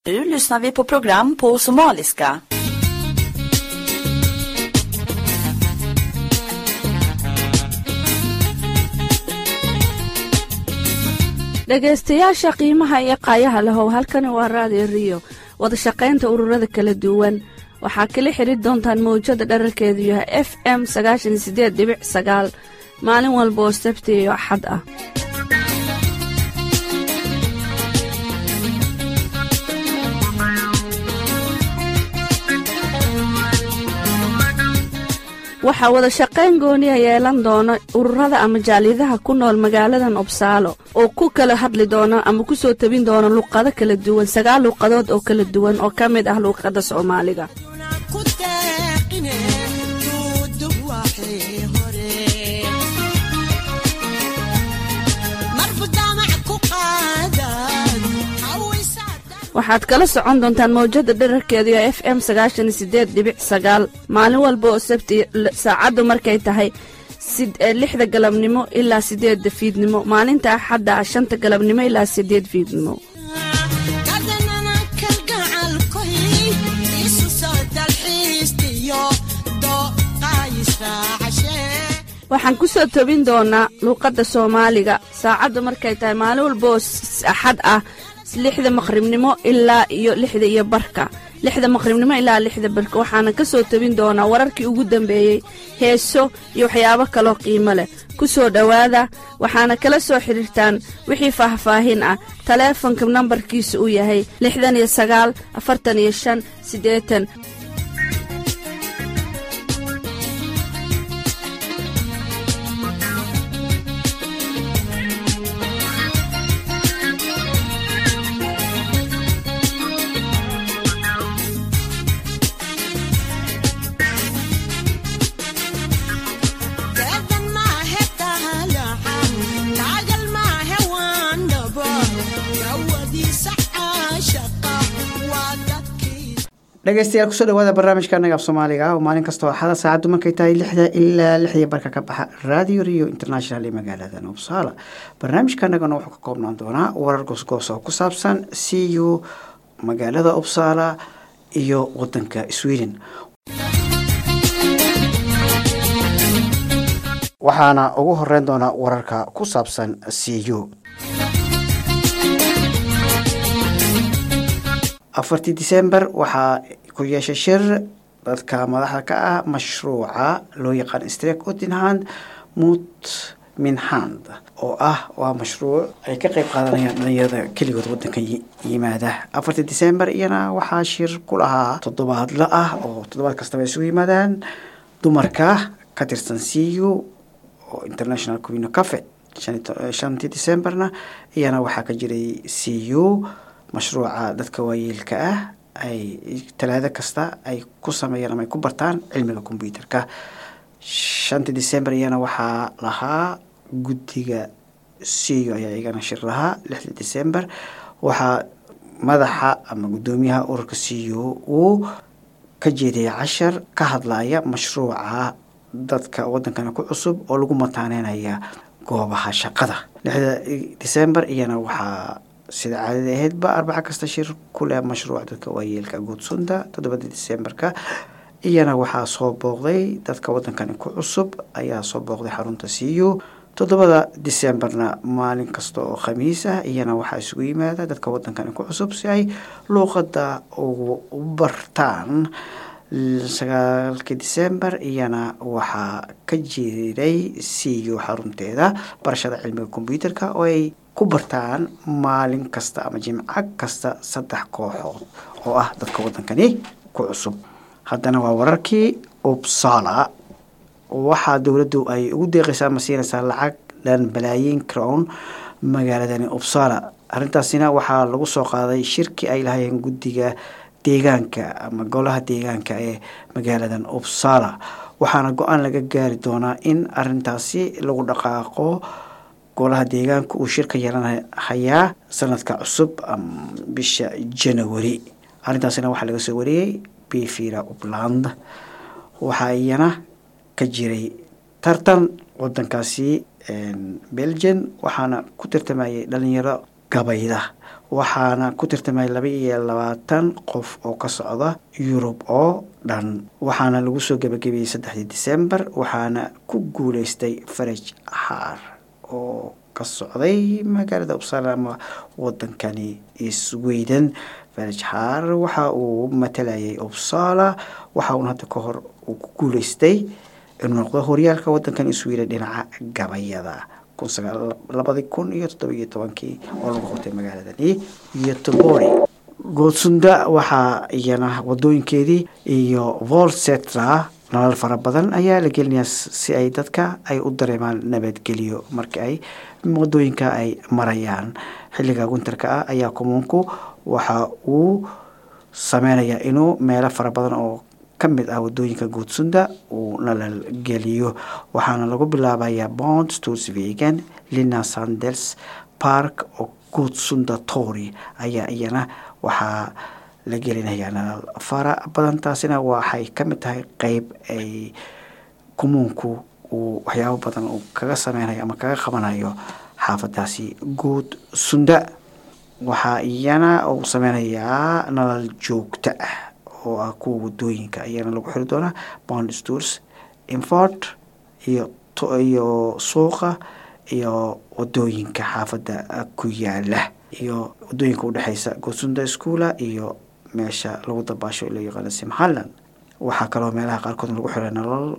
Nu lyssnar vi på program på somaliska. dhegaystayaasha qiimaha iyo qaayaha lahow halkani waa raadiyo riyo wadashaqaynta ururada kala duwan waxaa kala xidri doontaan mawjada dherarkeedu yahay f m sagaashan sideed dhibic sagaal maalin walba oo sabti iyo axad ah waxaa wada shaqayn gooniya yeelan doona ururada ama jaaliyadaha ku nool magaaladan obsaalo oo ku kala hadli doona ama ku soo tabin doona luqado kala duwan sagaal luuqadood oo kala duwan oo ka mid ah luuqadda soomaaliga waxaad kala socon doontaan mawjada dherarkeedu ee f m sagaashan sideed dhibic sagaal maalin walba oo sabti saacaddu markay tahay lixda galabnimo ilaa sideedda fiidnimo maalinta axadda ah shanta galabnimo ilaa sideed fiidnimo waxaan ku soo tobin doonaa luuqadda soomaaliga saacaddu markay tahay maalin walba oo axad ah lixda maqribnimo ilaa iyo lixda iyo barka lixda maqribnimo ilaa lixda barka waxaana ka soo tabin doonaa wararkii ugu dambeeyey heeso iyo waxyaabo kaloo qiimo leh ku soo dhowaada waxaana kala soo xidhiirtaan wixii faahfaahin ah taleefonka nambarkiisa uu yahay lixdan iyo sagaal afartan iyo shan siddeetan dhegeystayaal kusoo dhawaada barnaamijka anaga af soomaaliga ah oo maalin kastoo axada saacaddu markay tahay lixda ilaa lixdii barka ka baxa radio rio international ee magaalada nobsala barnaamijka anagana wuxuu ka koobnaan doonaa warar goosgoos oo ku saabsan c u magaalada upsala iyo wadanka sweden waxaana ugu horeyn doonaa wararka ku saabsan c u afartii december waxaa ku yeeshay shir dadka madaxda ka ah mashruuca loo yaqaan strek otinhand mut minhand oo ah waa mashruuc ay ka qeyb qaadanayaan dhalinyarada keligood wadanka yimaada afartii december iyana waxaa shir ku lahaa toddobaadla ah oo toddobaad kastaba isugu yimaadaan dumarka ka tirsan c u oo international queen cafe shantii decemberna iyana waxaa ka jiray c u mashruuca dadka waayeelka ah ay talaado kasta ay ku sameeyaan ama ay ku bartaan cilmiga combyuterka shantii december iyana waxaa lahaa guddiga c u ayaa igana shir lahaa lixdii december waxaa madaxa ama guddoomiyaha ururka c u uu ka jeediyay cashar ka hadlaya mashruuca dadka wadankana ku cusub oo lagu mataaneynaya goobaha shaqada lixda december iyana waxaa sida caadada ahaydba arbaca kasta shir ku leh mashruuc dadka waayeelka guudsunda toddobada decemberka iyana waxaa soo booqday dadka wadankani ku cusub ayaa soo booqday xarunta c u toddobada decemberna maalin kasta oo khamiis ah iyana waxaa isugu yimaada dadka wadankani ku cusub si ay luuqada ugu bartaan sagaalkii december iyana waxaa ka jiray c u xarunteeda barashada cilmiga combyuterka oo ay ku bartaan maalin kasta ama jimco kasta saddex kooxood oo ah dadka wadankani ku cusub haddana waa wararkii upsala waxaa dowladdu ay ugu deeqaysaa ama siinaysaa lacag dhan balaayiin crown magaaladani upsala arrintaasina waxaa lagu soo qaaday shirki ay lahayeen guddiga deegaanka ama golaha deegaanka ee magaaladan upsala waxaana go-aan laga gaari doonaa in arintaasi lagu dhaqaaqo golaha deegaanka uu shirka yeelanhayaa sanadka cusub bisha janawari arrintaasina waxaa laga soo wariyey bivira upland waxaa iyana ka jiray tartan wadankaasi belgian waxaana ku tartamayay dhalinyaro gabayda waxaana ku tirtamay laba iyo labaatan qof oo ka socda yurub oo dhan waxaana lagu soo gebagabeeyey saddexdii december waxaana ku guuleystay faraj xaar oo ka socday magaalada uppsala ama wadankani sweden faraj xaar waxa uu matalayay uppsala waxa uuna hadda ka hor uu ku guuleystay inuu noqdo horyaalka wadankan sweden dhinaca gabayada labadii kun iyo toddobiyo tobankii oo lagu qabtay magaaladani iyo tobori goodsunda waxaa iyana wadooyinkeedii iyo volsetra nolol fara badan ayaa la gelinayaa si ay dadka ay u dareemaan nabadgelyo marka ay wadooyinka ay marayaan xilliga winterka ah ayaa kumuunku waxa uu sameynayaa inuu meelo fara badan oo ka mid ah wadooyinka goodsunda uu nalal geliyo waxaana lagu bilaabayaa bond storsvegan lina sanders park oo goodsunda tory ayaa iyana waxaa la gelinayaa nalal fara badan taasina waxay ka mid tahay qeyb ay kumuunku uu waxyaabo badan uu kaga sameynayo ama kaga qabanayo xaafadaasi goodsunda waxaa iyana uu sameynayaa nalal joogto ah oo ah kuwa wadooyinka ayaana lagu xiri doonaa bond stores infort iyo iyo suuqa iyo wadooyinka xaafadda ku yaala iyo wadooyinka udhexeysa goosunda schoola iyo meesha lagu dabaasho loo yaqaano simhalland waxaa kaloo meelaha qaarkood lagu xiray nolol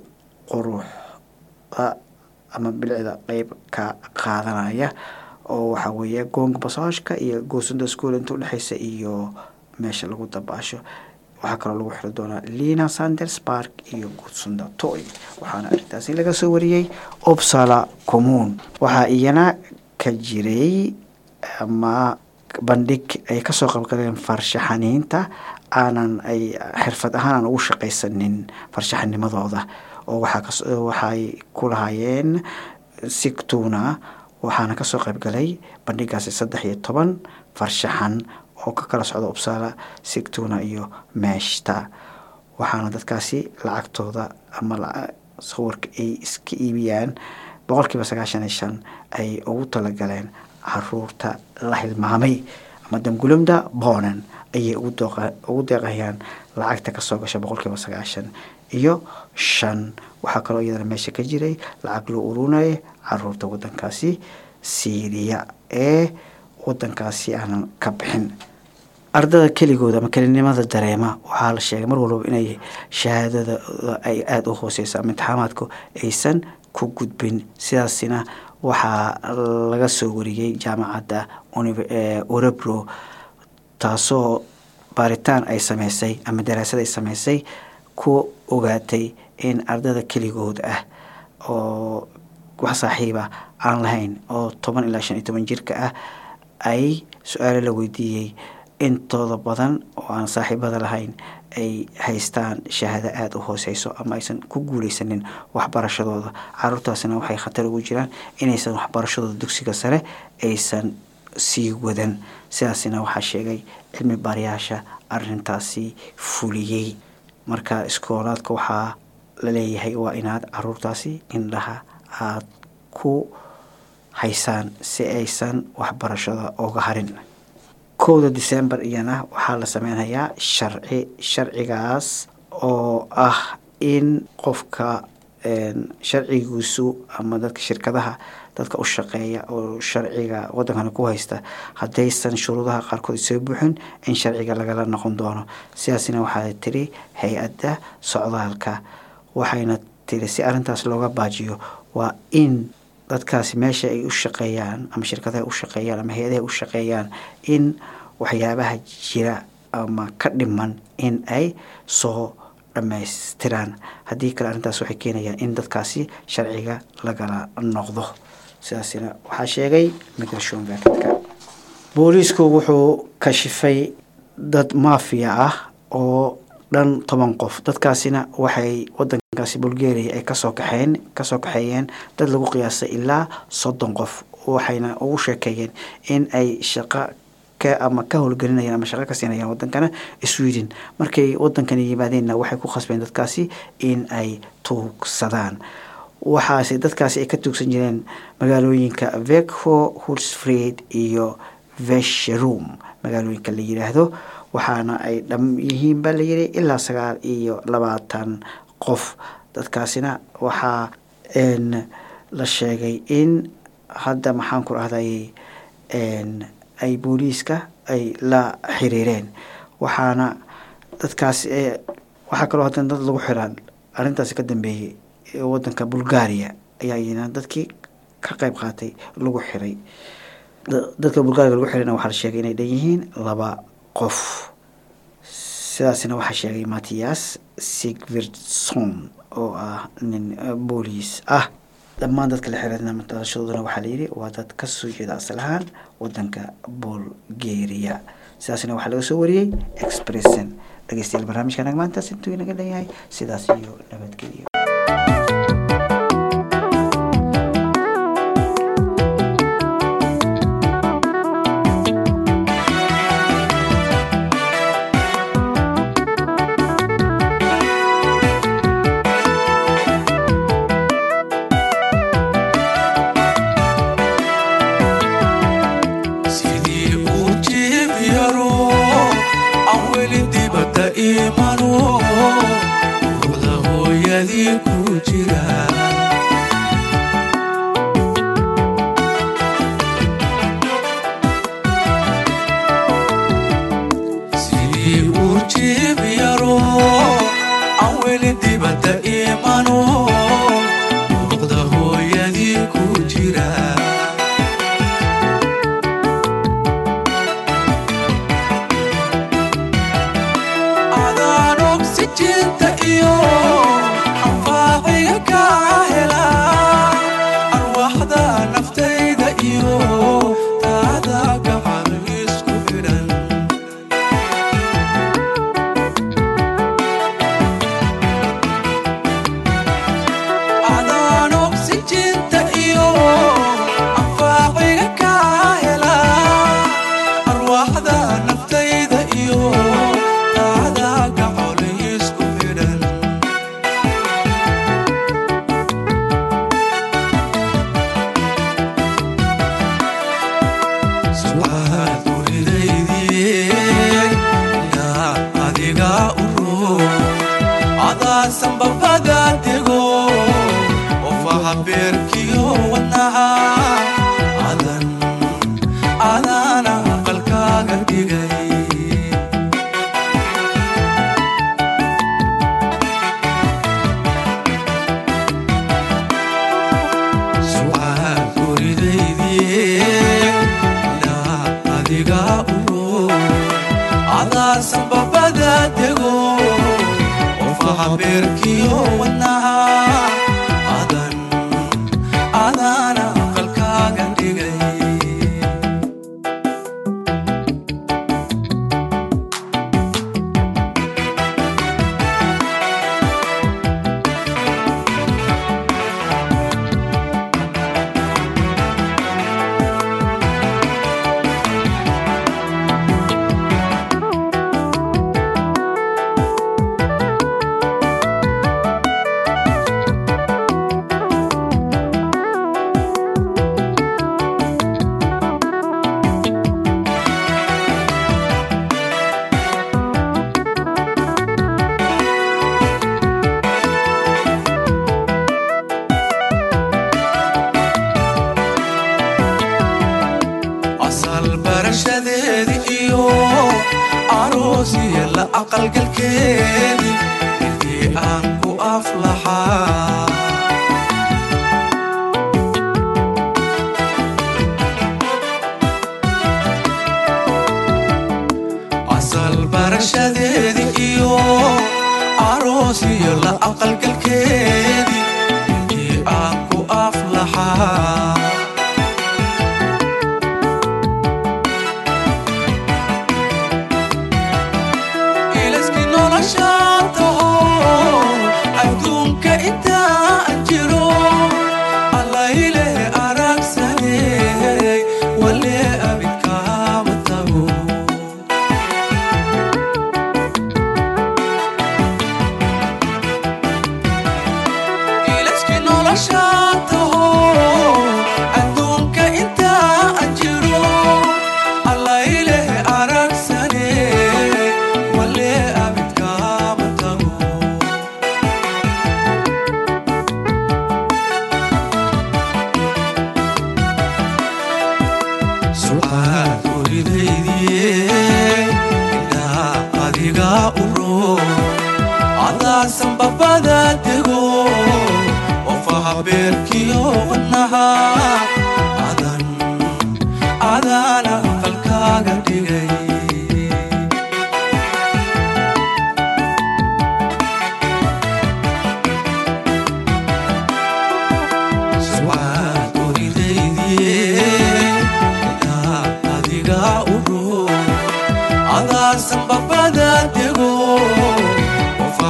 quruxda ama bilicda qeyb ka qaadanaya oo waxaa weeye goonga basaashka iyo goosunda schoola inta udhexeysa iyo meesha lagu dabaasho waxaa kaloo lagu xiri doonaa lina sanders park iyo goodsunda toy waxaana arrintaasi laga soo wariyey opsala commuun waxaa iyana ka jiray ama bandhig ay kasoo qabgaleen farshaxaniinta aanan ay xirfad ahaan aan ugu shaqaysanin farshaxanimadooda oo waxay ku lahaayeen sigtuna waxaana kasoo qaybgalay bandhigaasi saddex iyo toban farshaxan oo ka kala socda uppsala sigtuna iyo meeshta waxaana dadkaasi lacagtooda ama sawirka ay iska iibiyaan boqolkiiba sagaashan iyo shan ay ugu talagaleen caruurta la hilmaamay ama damgulumda bonan ayay ugu deeqayaan lacagta kasoo gasha boqolkiiba sagaashan iyo shan waxaa kaloo iyadana meesha ka jiray lacag loo urunaya caruurta wadankaasi syriya ee wadankaasi aanan ka bixin ardada keligooda ama kelinimada dareema waxaa la sheegay mar walbaba inay shahaadadooda ay aada u hooseyso ama imtixaamaadku aysan ku gudbin sidaasina waxaa laga soo wariyey jaamacadda orebro taasoo baaritaan ay sameysay ama daraasad ay sameysay ku ogaatay in ardada keligooda ah oo wax saaxiiba aan lahayn oo toban ilaa shan iyo toban jirka ah ay su-aalo la weydiiyey intooda badan oo aan saaxiibada lahayn ay haystaan shahaado aada u hooseyso ama aysan ku guuleysanin waxbarashadooda caruurtaasina waxay khatar ugu jiraan inaysan waxbarashadooda dugsiga sare aysan sii wadan sidaasina waxaa sheegay cilmi baarayaasha arintaasi fuliyey marka iskoolaadka waxaa la leeyahay waa inaad caruurtaasi indhaha aada ku haysaan si aysan waxbarashada oga harin kowda december iyana waxaa la sameynayaa sharci sharcigaas oo ah in qofka sharcigiisu ama dadka shirkadaha dadka u shaqeeya oo sharciga wadankana ku haysta haddaysan shuruudaha qaarkood soo buuxin in sharciga lagala noqon doono sidaasina waxaa tiri hay-adda socdaalka waxayna tiri si arrintaas looga baajiyo waa in dadkaasi meesha ay u shaqeeyaan ama shirkadaha u shaqeeyaan ama hay-adaha u shaqeeyaan in waxyaabaha jira ama ka dhiman in ay soo dhammaystiraan haddii kale arrintaas waxay keenayaan in dadkaasi sharciga lagala noqdo sidaasina waxaa sheegay migration vacatka booliisku wuxuu kashifay dad maafiya ah oo dhan toban qof dadkaasina waxay wadankaasi bulgaria ay kasoo kaxeen kasoo kaxeeyeen dad lagu qiyaasay ilaa soddon qof waxayna ugu sheekeeyeen in ay shaqo ka ama ka howlgelinayaan ama shaqo ka siinayaan wadankana sweden markay wadankani yimaadeenna waxay ku khasbeen dadkaasi in ay tuugsadaan waxaase dadkaasi ay ka tuugsan jireen magaalooyinka vekho hulsfried iyo vesheroom magaalooyinka la yidhaahdo waxaana ay dham yihiin baa layidhi ilaa sagaal iyo labaatan qof dadkaasina waxaa la sheegay in hadda maxaan ku rahday ay booliiska ay la xiriireen waxaana dadkaas waxaa kaloo haddana dad lagu xiraan arrintaasi ka dambeeyey wadanka bulgaria ayaa iyana dadkii ka qeyb qaatay lagu xiray dadka bulgaria lagu xirayna waxaa la sheegay inay dhan yihiin laba qof sidaasina waxaa sheegay mattias sigvirson oo ah nin booliis ah dhammaan dadka la xirana madalashadooda waxaa layidhi waa dad ka soo jeeda asal ahaan wadanka bulgaria sidaasna waxaa laga soo wariyey expressen dhegeystayaal barnaamijka naga maantaas intuu inaga leeyahay sidaas iyo nabadgelyo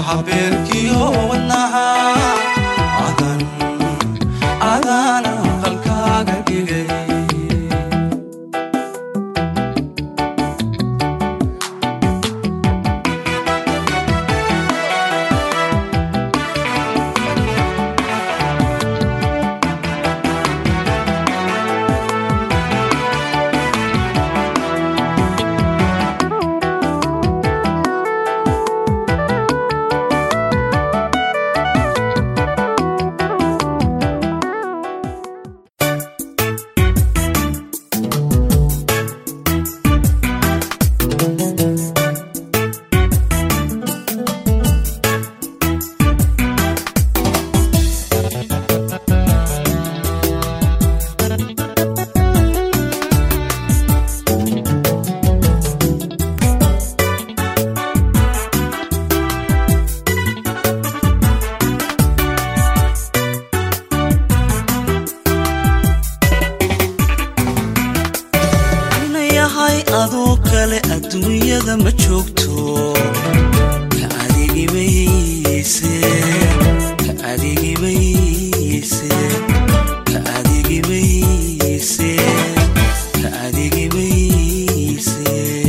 waxa beerkiyo wadnaha adan adana qalkaaga dhigay ina yahay adoo kale adduunyada ma joogto ka adigimayse ka adigimayse ka adigimayse ka adigimayse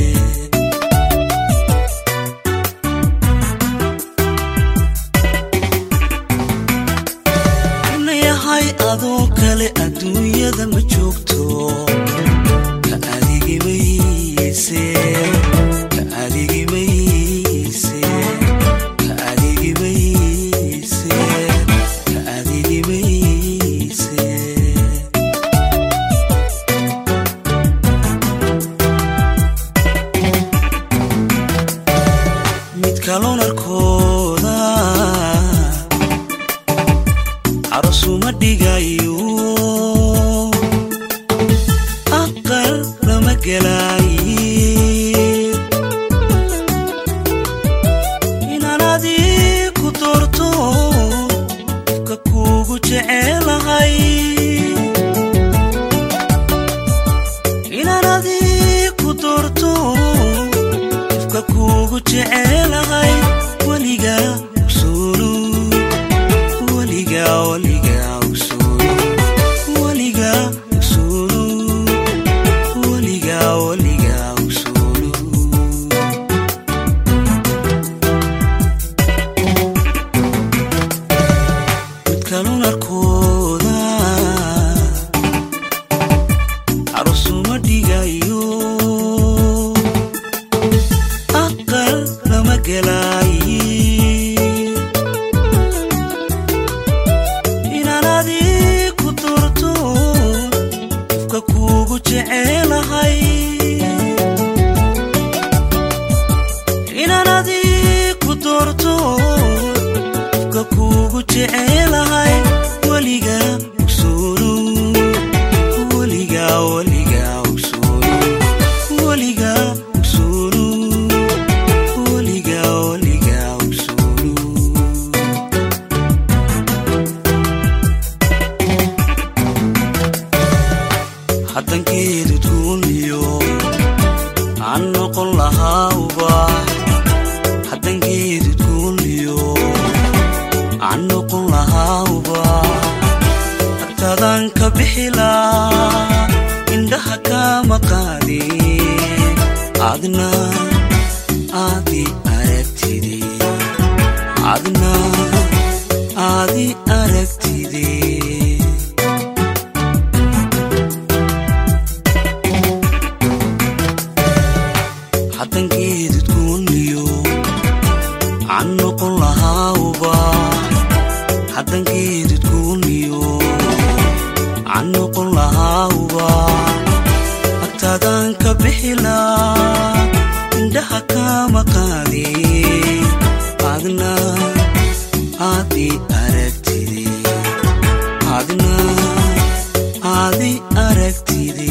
ina yahay adoo kale adduunyada ma joogto ka adigimayse ka adigimayse ka adigimayse ka adigimayse mid kaloo narkooda carosuma dhigayo aqal lama gelaaye inaan adii ku doorto ka kuugu jecelahay inaan adii ku doorto ifka kuugu jecelahay weliga usulu weliga weliga usulu weliga usulu weliga weliga usulu mid kalun arkooda carusuma dhigayo aqal lama gelaaye inaan adii ku doorto ifka kuugu jecelahay inaan adii ku doorto ifka kuugu jecelahay weliga usulu weliga weliga usulu weliga usulu weliga weliga usulu haddankeedu duuniyo aan noqon lahaauba haddankeedu duuniyo aan noqon lahaauba hartaadaan ka bixilaa indhaha kama qaadin adna aadi aragtide adna aadi aragtide haddankeedud kuuniyo aan noqon lahaauba haddankeedud kuuniyo aan noqon lahaauba agtaadaan ka bixilaa indhaha kama qaadin adna aadi aragtide adna aadi aragtide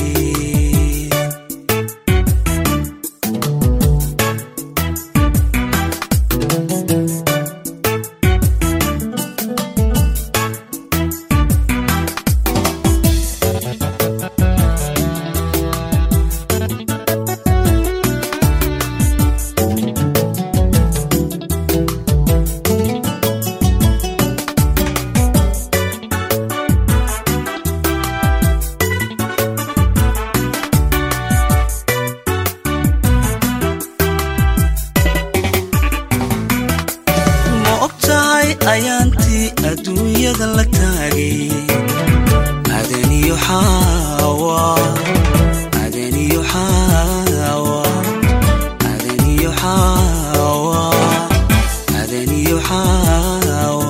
ayaantii adduunyada la taagay adaniyo xaawa adaniyo xaawa adaniyo xaawa adaniyo xaawa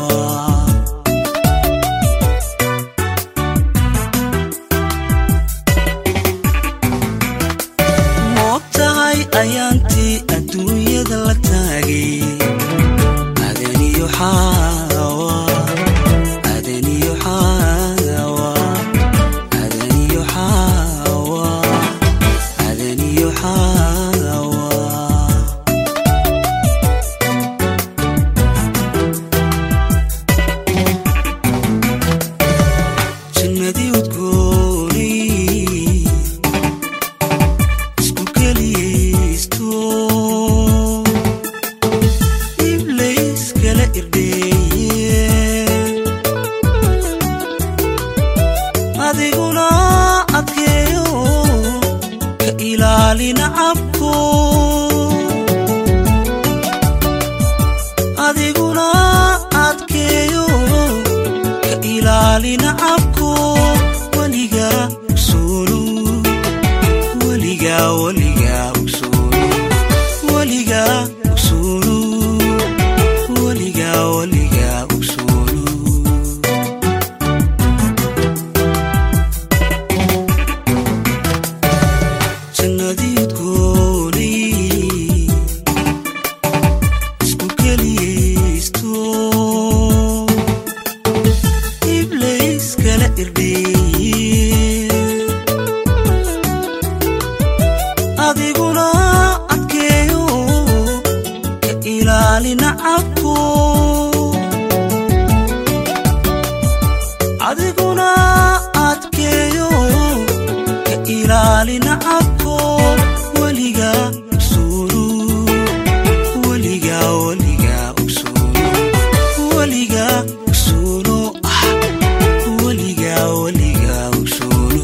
moog tahay ayaantii adduunyada la taagay adaniyo xaawa adaniyo xaawa adaniyo xaawa adaniyo xaawa jannadii udgoonay isku keliyaysto iblayskala irdheeye adiguna adkeeyo ka ilaalina cabko adiguna adkeeyo ka ilaalina cabko weliga usulu weliga weliga usulu weliga usulu weliga weliga usulu jannadii udgoonay isku keliyaysto iblayskala irdheeye adiguna adkeeyo ka ilaalina cabko adiguna adkeeyo ka ilaalina cabko weliga usulu weliga weliga usulu weliga usulu ah weliga weliga usulu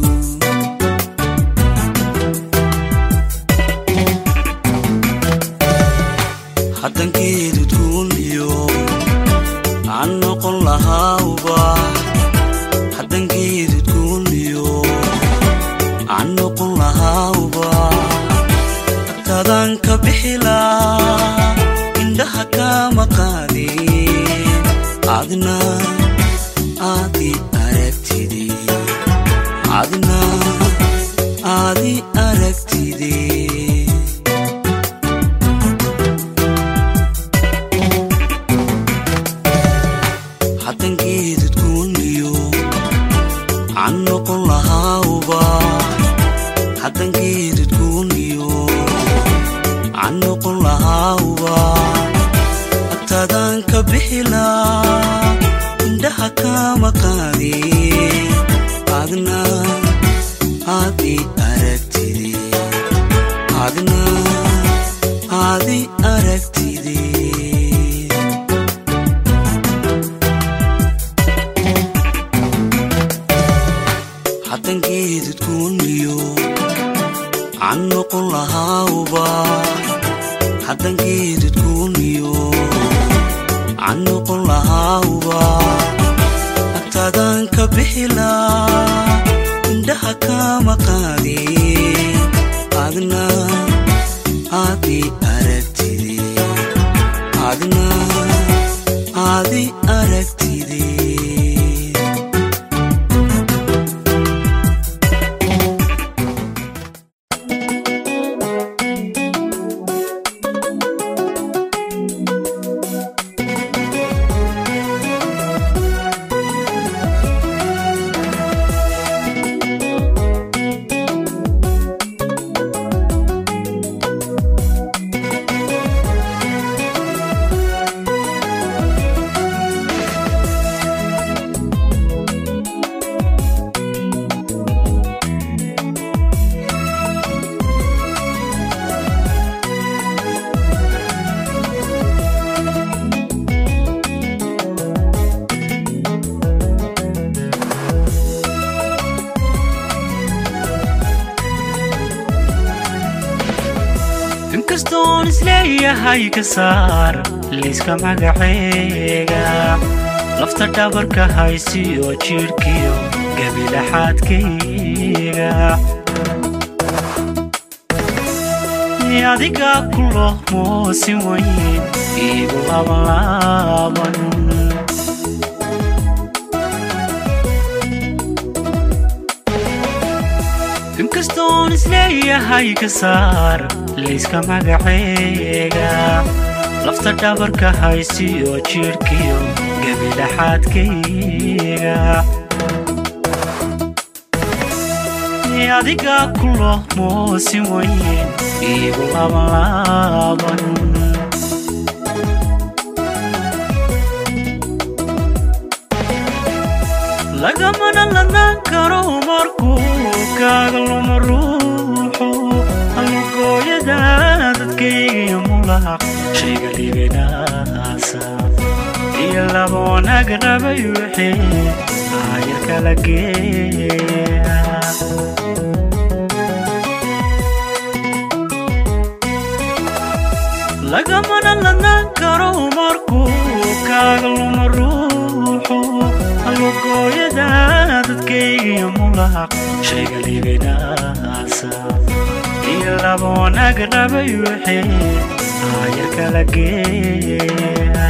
haddankeedu duuniyo aan noqon lahaawba haddankeedu duuniyo aan noqon lahaawba agtaadaan ka bixilaa indhaha kama qaadeen adna aadi aragtide adna aadi aragtide haddankeedu duuniyo aan noqon lahaawba haddankeedu duuniyo aan noqon lahaawba agtaadaan ka bixilaa indhaha kama qaadeen adna aadi aragtide adna aadi aragtide haddankeedu duuniyo aan noqon lahaawba haddankeedu duuniyo aan noqon lahaawba agtaadaan ka bixilaa indhaha kama qaadeen adna aadi aragtide adna aadi aragtide isleeyahay ka saar liiska magaceega lafta dhabarka haysiyo jidhkiyo gabilaxaadkayga adiga kulo moosin weyn iigu labanlaaban inkastoon isleeyahay ka saar liiska magaceega lafta dhabarka haysiyo jidhkiyo gabilaxaadkayga adiga kulo moosin weyn iigu labanlaaban lagamana ladnaan karo markuu kaaga luma ruuxu halugooyada dadkaygiyo mulaq shayga libinaasa iyo laba wanaag rabay wixii aayar kala geeya lagamana ladnaan karo markuu kaaga luma ruuxu halugooyada dadkaygiyo mulaq shayga libinaasa iyo laba wanaag rabay wixii aayar kala geeya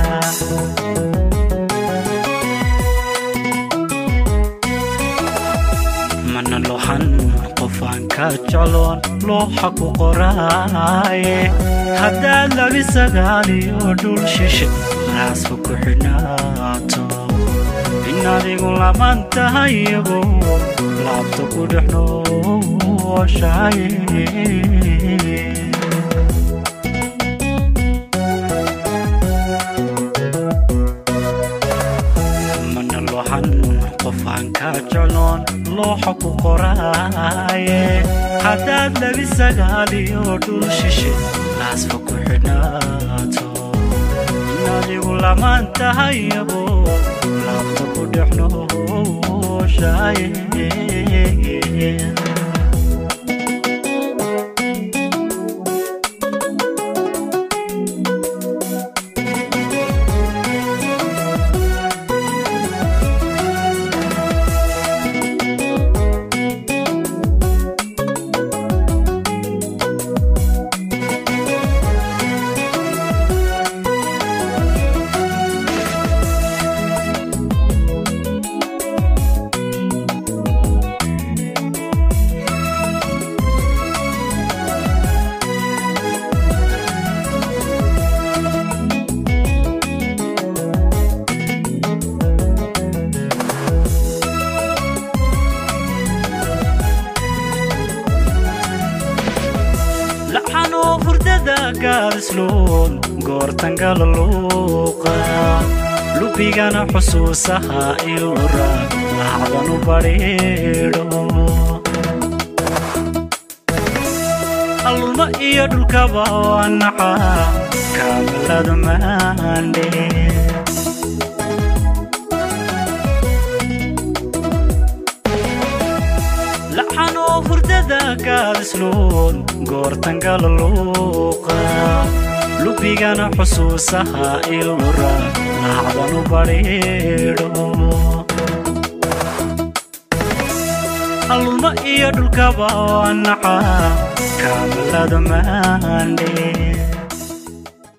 mana lohan qofaan ka jecloon looxa ku qoraaye haddaad labi sagaaliyo dhul shishe raasfa ku xidhnaato in adigu laban tahay iyagu laabta ku dhex nooshaye mana lohan qofaan ka jecloon looxa ku qoraaye haddaad labi sagaaliyo dhul shishe laasfa ku xidhnaato in adigu lamaan tahay abo laabta ku dhex nooshaye laxanoo hurdada gaadisluun goortangala luuqa lubigana xusuusaha ilura laacdanu badhiidho allulma iyo dhulkaba waa naca kaamalada maandhe laxanoo hurdada gaadisluun goortangala luuqa lubigana xusuusaha ilura laacdanu badhiidho allulma iyo dhulkaba waa naca kaamalada maandhe